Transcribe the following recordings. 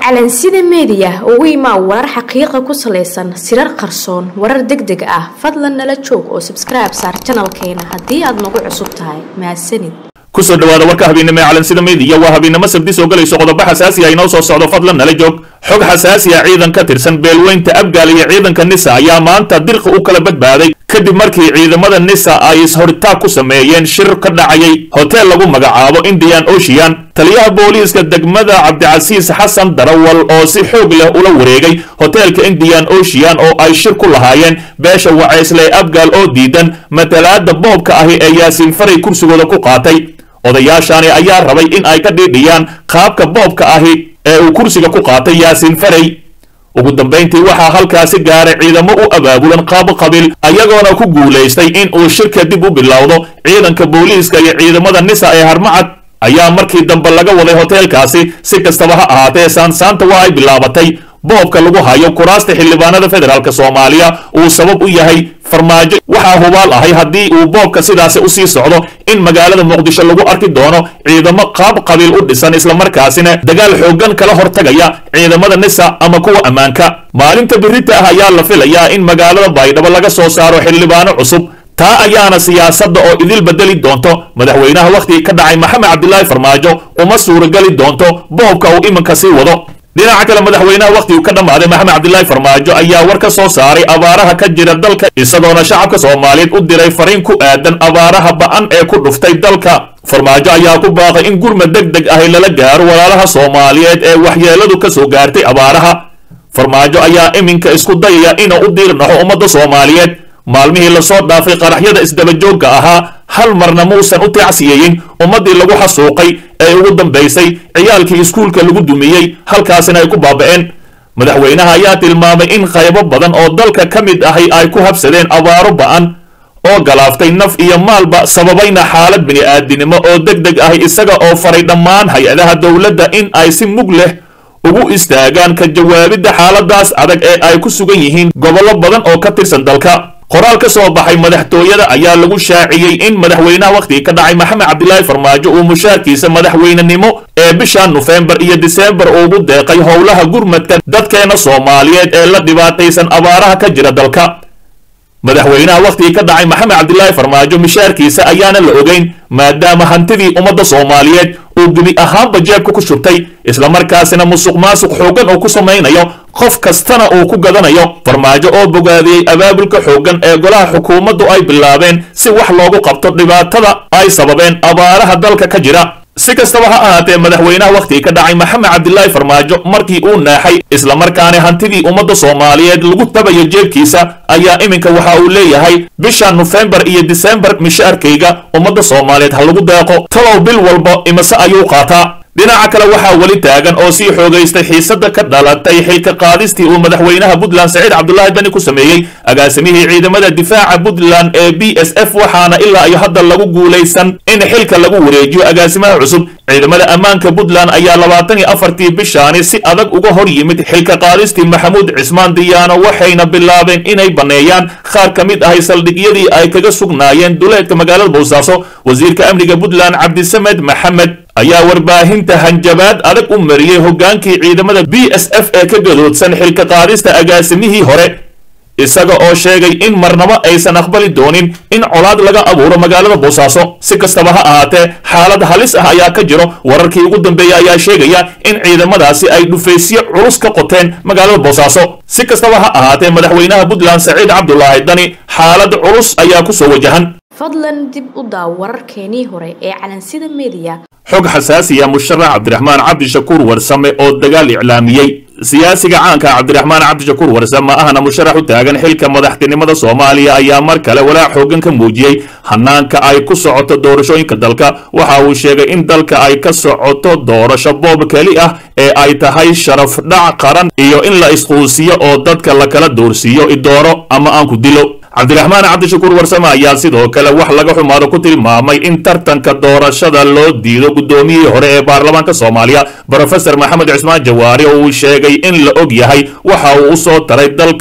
calansida meediya ugu imaa warar xaqiiqa ku salaysan sirar qarsoon warar deg deg ah fadlan nala joog oo sabskribe saar janalkeena haddii aad nagu cusub tahay mahadsanid kusoo dhawaada warka habeennimo ee calansida meediya waa habeennimo sabdi soo galayso qodobo xasaasi ah inoo soo socdo fadlan nala joog xog xasaasi ah ciidan ka tirsan beelweynta abgaal iyo ciidanka nisa ayaa maanta dirqi u kala badbaaday kadib markii ciidamada nisa ay ishoritaag ku sameeyeen shir ka dhacayay hoteel lagu magacaabo indian ocean taliyaha booliiska degmada cabdicasiis xasan darawal oo si xoog leh ula wareegay hoteelka indian ocean oo ay shir ku lahaayeen beesha waceysle abgaal oo diidan matalaada boobka ahi ee yaasiin faray kursigooda ku qaatay odayaashani ayaa rabay in ay ka dhiidhiyaan qaabka boobka ahi ee uu kursiga ku qaatay yaasiin faray ugu dambayntii waxaa halkaasi gaaray ciidamo u abaabulan qaabo qabiil ayagoona ku guulaystay in uu shirka dib u bilowdo ciidanka booliiska iyo ciidamada nisa ee harmacad ayaa markii dambe laga waday hoteelkaasi si kastaba ha ahaatee saansaanta waa ay bilaabatay boobka lagu hayo kuraasta xildhibaanada federaalk soomaaliya uu sabab u yahay farmaajo waxaa hubaal ahay haddii uu boobka sidaasi usii socdo in magaalada muqdisho lagu arki doono ciidamo qaab qabiil u dhisan islamarkaasina dagaal xooggan kala hortagaya ciidamada nisa ama kuwa ammaanka maalinta birita ah ayaa la filayaa in magaalada baydhabo laga soo saaro xildhibaano cusub taa ayaana siyaasadda oo idil bedeli doonto madaxweynaha wakhtigii ka dhacay maxamed cabdilaahi farmaajo uma suurageli doonto boobka uu iminka sii wado dhinaca kale madaxweynaha wakhtiguu ka dhammaaday maxamed cabdilaahi farmaajo ayaa war ka soo saaray abaaraha ka jira dalka isagoona shacabka soomaaliyeed u diray fariin ku aadan abaaraha ba'an ee ku dhuftay dalka farmaajo ayaa ku baaqay in gurmad deg deg ahi lala gaaro walaalaha soomaaliyeed ee waxyeeladu ka soo gaartay abaaraha farmaajo ayaa iminka isku dayaya inuu u diirnaxo ummadda soomaaliyeed maalmihii lasoo dhaafay qaraxyada isdabajoogga ahaa hal marna muusan u tacsiyeyin ummaddii lagu xasuuqay ee ugu dambaysay ciyaalkii iskuulka lagu dumiyey halkaasina ay ku baaba'een madaxweynaha ayaa tilmaamay in qaybo badan oo dalka ka mid ahi ay ku habsadeen abaaro ba'an oo galaaftay naf iyo maalba sababayna xaalad bini'aadinimo oo deg deg ahi isaga oo faray dhammaan hay-adaha dowladda in ay si mug leh ugu istaagaan ka jawaabidda xaaladaas adag ee ay ku sugan yihiin gobollo badan oo ka tirsan dalka qoraal ka soo baxay madaxtooyada ayaa lagu shaaciyey in madaxweynaha wakhtigii ka dhacay maxamed cabdilaahi farmaajo uu mushaarkiisa madaxweynenimo ee bisha nofembar iyo disembar ugu deeqay howlaha gurmadka dadkeena soomaaliyeed ee la dhibaataysan abaaraha ka jira dalka madaxweynaha wakhtigii ka dhacay maxamed cabdilaahi farmaajo mishaarkiisa ayaana la ogeyn maadaama hantidii ummadda soomaaliyeed uu gebi ahaanba jeebka ku shubtay islamarkaasina musuq maasuq xooggan uu ku samaynayo qof kastana uu ku gadanayo farmaajo oo bogaadiyey abaabulka xooggan ee golaha xukuumaddu ay bilaabeen si wax loogu qabto dhibaatada ay sababeen abaaraha dalka ka jira si kastaba ha ahaatee madaxweynaha wakhtigii ka dhacay maxamed cabdilaahi farmaajo markii uu naaxay islamarkaana hantidii ummadda soomaaliyeed lagu tabayo jeebkiisa ayaa iminka waxa uu leeyahay bisha nofembar iyo disembar mishaarkayga ummadda soomaaliyeed ha lagu deeqo talow bil walba imase ayuu qaataa dhinaca kale waxaa weli taagan oo sii xoogaystay xiisadda ka dhalatay xilka qaadistii uu madaxweynaha puntland saciid cabdulaahi bani ku sameeyey agaasimihii ciidamada difaaca puntland ee b s f waxaana ilaa iyo hadda lagu guulaysan in xilka lagu wareejiyo agaasimaha cusub ciidamada ammaanka puntland ayaa labaatan iyo afartii bishaani si adag uga hor yimid xilka qaadistii maxamuud cismaan diyaano waxayna bilaabeen inay banneeyaan qaar ka mid ahay saldhigyadii ay kaga sugnaayeen duleedka magaalada boosaaso wasiirka amniga puntland cabdisamed maxamed ayaa warbaahinta hanjabaad adag u mariyey hoggaankii ciidamada b s f ee ka gadoodsan xilka qaadista agaasimihii hore isaga oo sheegay in marnabo aysan aqbali doonin in colaad laga abuuro magaalada boosaaso si kastaba ha ahaatee xaalad halis ah ayaa ka jiro wararkii ugu dambeeya ayaa sheegaya in ciidamadaasi ay dhufaysyo culus ka qoteen magaalada boosaaso si kastaba ha ahaatee madaxweynaha puntland saciid cabdulaahi dani xaalad culus ayaa ku soo wajahan fadlan dib u daaw wararkeenii hore ee calansida meediya xog xasaasiya musharax cabdiraxmaan cabdishakuur warsame oo dagaal iclaamiyey siyaasiga caanka cabdiraxmaan cabdishakuur warsame ahna musharax u taagan xilka madaxtinimada soomaaliya ayaa mar kale walaac xooggan ka muujiyey hanaanka ay ku socoto doorashooyinka dalka waxa uu sheegay in dalka ay ka socoto doorasho boob keli ah ee ay tahay sharaf dhac qaran iyo in la isquusiyo oo dadka la kala doorsiiyo idooro ama aan ku dilo cabdiraxmaan cabdishakuur warsame ayaa sidoo kale wax laga xumaado ku tilmaamay in tartanka doorashada loo diido guddoomiyihii hore ee baarlamaanka soomaaliya brofesor maxamed cismaan jawaari oo uu sheegay in la og yahay waxa uu u soo taray dalka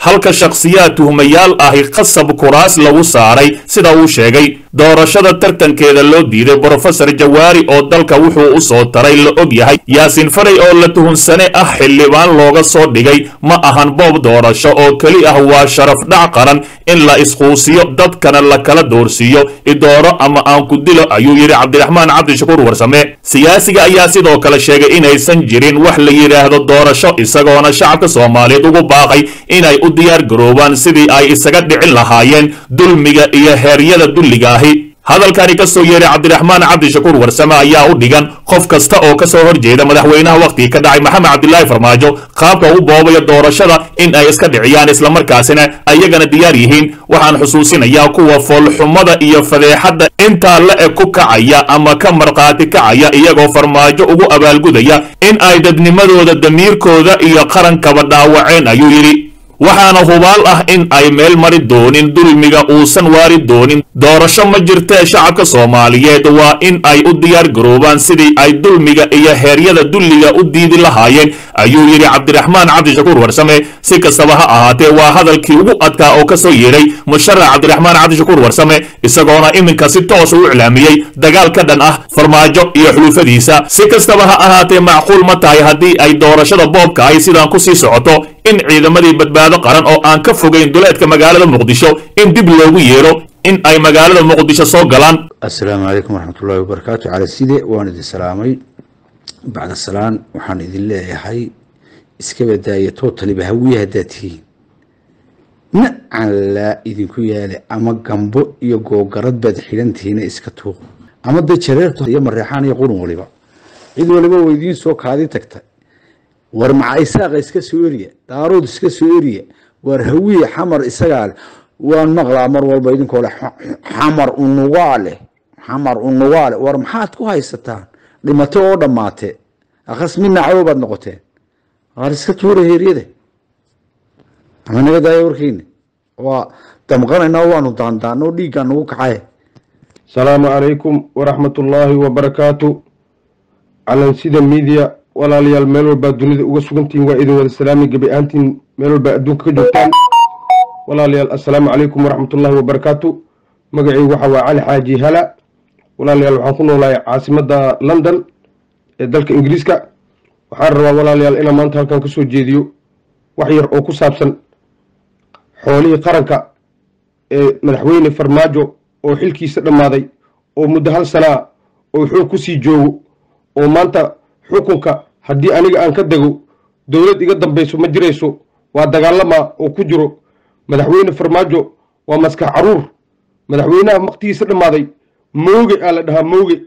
halka shakhsiyaad tuhmayaal ahi qasab kuraas lagu saaray sida uu sheegay doorashada tartankeeda loo diiday brofesor jawaari oo dalka wuxuu u soo taray la og yahay yaasiin faray oo la tuhunsane ah xildhibaan looga soo dhigay ma ahan boob doorasho oo keli ah waa sharaf dhac qaran in la isquusiyo dadkana la kala doorsiiyo idooro ama aan ku dilo ayuu yidhi cabdiraxmaan cabdishakuur warsame siyaasiga ayaa sidoo kale sheegay inaysan jirin wax la yidhaahdo doorasho isagoona shacabka soomaaliyeed ugu baaqay inay u diyaar garoobaan sidii ay isaga dhicin lahaayeen dulmiga iyo heeryada dulliga ahi hadalkani ka soo yeeray cabdiraxmaan cabdishakuur warsame ayaa u dhigan qof kasta oo ka soo horjeeda madaxweynaha wakhtigii ka dhacay maxamed cabdilaahi farmaajo qaabka u boobaya doorashada in ay iska dhiciyaan islamarkaasina ayagana diyaar yihiin waxaan xusuusinayaa kuwa foolxumada iyo fadeexadda intaa la eg ku kacaya ama ka markhaati kacaya iyagoo farmaajo ugu abaalgudaya in ay dadnimadooda damiirkooda iyo qarankaba dhaawaceen ayuu yidhi waxaana hubaal ah in ay meel mari doonin dulmiga uusan waari doonin doorasho ma jirtee shacabka soomaaliyeed waa in ay u diyaar garoobaan sidii ay dulmiga iyo heeryada dulliga u diidi lahaayeen ayuu yidhi cabdiraxmaan cabdishakuur warsame si kastaba ha ahaatee waa hadalkii ugu adkaa oo ka soo yeedhay musharax cabdiraxmaan cabdishakuur warsame isagoona iminka si toos u iclaamiyey dagaal ka dhan ah farmaajo iyo xulufadiisa si kastaba ha ahaatee macquul ma tahay haddii ay doorashada boobka ay sidaan ku sii socoto in ciidamadii badbaado qaran oo aan ka fogayn duleedka magaalada muqdisho in dib loogu yeedho in ay magaalada muqdisho soo galaan assalaamu calaykum waraxmatullaahi wabarakaatu cali side waan idin salaamay bacda salaan waxaan idin leeyahay iska badaaya tootaliba hawiye haddaad tihiin nacan laa idinku yaale ama gambo iyo googarad baad xidhan tihiina iska tuuq ama dee jareerto iyo mareexaan iyo qurun waliba cid waliba waa idiin soo kaadi tagta war maca isaaqa iska soo eriya daarood iska soo eriya war hawiye xamar isagaa leh waan maqlaa mar walba idinkoo leh xamar unugaa leh xamar unugaa leh war maxaad ku haysataan dhimato oo dhammaatee akhas midna cadow baad noqoteen waar iska tuura heeryada ama naga daaya warkiina waa damqanaynaa waanu daandaan oo dhiiggaa nagu kacaye asalaamu calaykum waraxmatullaahi wabarakaatu calansida miidiya walaalayaal meel walbaa dunida uga sugantihiin waa idin wada salaami gebi ahaantiin meel walbaa adduunka ka joogtaan walaalayaal assalaamu calaykum waraxmatullaahi wabarakaatu magacaygu waxa waa cali xaaji hala walaalayaal waxaan ku noolahay caasimadda london ee dalka ingiriiska waxaan rabaa walaalayaal inaan maanta halkan ka soo jeediyo wax yar oo ku saabsan xoolihii qaranka ee madaxweyne farmaajo oo xilkiisa dhammaaday oo muddo hal sanaa oo xoog ku sii joogo oo maanta xukunka haddii aniga aan ka dego dowlad iga dambayso ma jirayso waa dagaalama oo ku jiro madaxweyne farmaajo waa maskax caruur madaxweynaha maktigiisa dhammaaday mooge aa la dhahaa mooge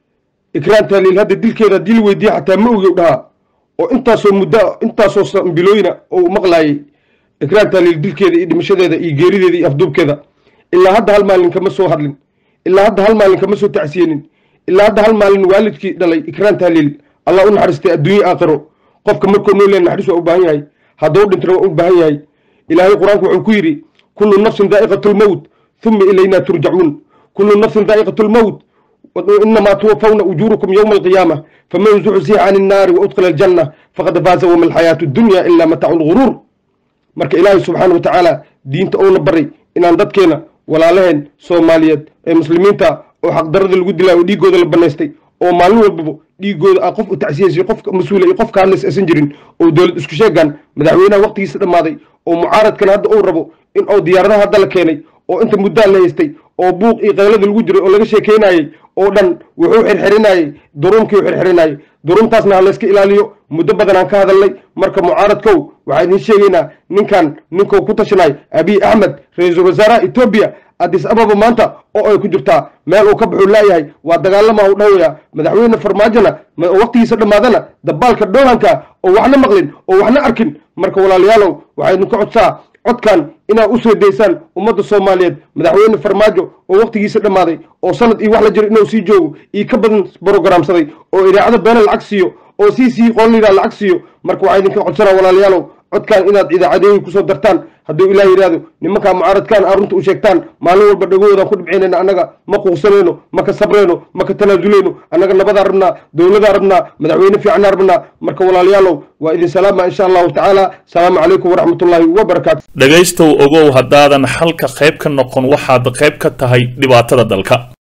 ikraan taaliil hadda dilkeeda haddii la weydiiya xataa mooge u dhahaa oo intaasoo muddo intaasoo sambilooyina oo u maqlaayay ikraan taaliil dilkeeda iyo dhimashadeeda iyo geerideeda iyo afduubkeeda ilaa hadda hal maalin kama soo hadlin ilaa hadda hal maalin kama soo tacsiyeenin ilaa hadda hal maalin waalidkii dhalay ikraan taaliil allah u naxariistay adduunye aakhiro qofka markuu noo leen naxariis waa u baahan yahay hadduu dhintana waa u baahan yahay ilaahay qur-aanku wuxuu ku yidhi kullu nafsin daa'iqatu lmowt uma ilaynaa turjacuun kullu nafsin daa'iqatu lmowt inamaa tuwafawna ujuurukum yowma alqiyaama faman zuxzixa can innaari wa udkhila aljanna faqad faaza wama alxayaatu dunya ilaa mataacu lguruur marka ilaahay subxaana wa tacaala diinta uuna baray inaan dadkeena walaalaheen soomaaliyeed ee muslimiinta oo xaqdarada lagu dilaa oo dhiiggooda la banaystay oo maalin walbaba dhiigooda a qof u tacsiyaysa qofka mas-uula iyo qofka hadlays aysan jirin oo dowlad isku sheegaan madaxweynaha waqtigiisa dhammaaday oo mucaaradkan hadda uu rabo in oo diyaaradaha hadda la keenay oo inta muddaa la haystay oo buuq iyo qaylada lagu jiray oo laga sheekeynayey oo dhan wuxuu xirxirinayey duruumkii u xirxirinayey duruumtaasna ha layska ilaaliyo muddo badan aan ka hadalnay marka mucaaradkow waxaa idiin sheegaynaa ninkan ninkuu ku tashanay abiy axmed ra-iisul wasaaraha etoobiya addis ababa maanta oo ay ku jirtaa meel uu ka baxuu laayahay waa dagaalama u dhawaya madaxweyne farmaajona waqtigiisa dhammaadana dabaalka dhoolanka oo waxna maqlin oo waxna arkin marka walaalayaalow waxaa idinka codsaa codkan inaad u soo daysaan ummadda soomaaliyeed madaxweyne farmaajo oo waqtigiisa dhammaaday oo sanad iyo wax la jiro inuu sii joogo iyo ka badan brogramsaday oo idaacada beena lacag siiyo oo sii sii qoolida lacag siiyo marka waxaa idinka codsanaa walaalayaalow codkan inaad idaacadeeyin kusoo dartaan hadduu ilaah yidhaahdo nimankaa mucaaradkaan aa runta u sheegtaan maalin walba dhagoodaan ku dhibcaynayna annaga ma quuqsanayno ma ka sabrayno ma ka tanaazulayno annaga nabadaa rabnaa dowladaa rabnaa madaxweyne fiicanaa rabnaa marka walaalayaalow waa idin salaama insha allahu tacaala salaamu calaykum waraxmatullaahi wabarakaatu dhegaystow ogow haddaadan xalka qayb ka noqon waxaad qayb ka tahay dhibaatada dalka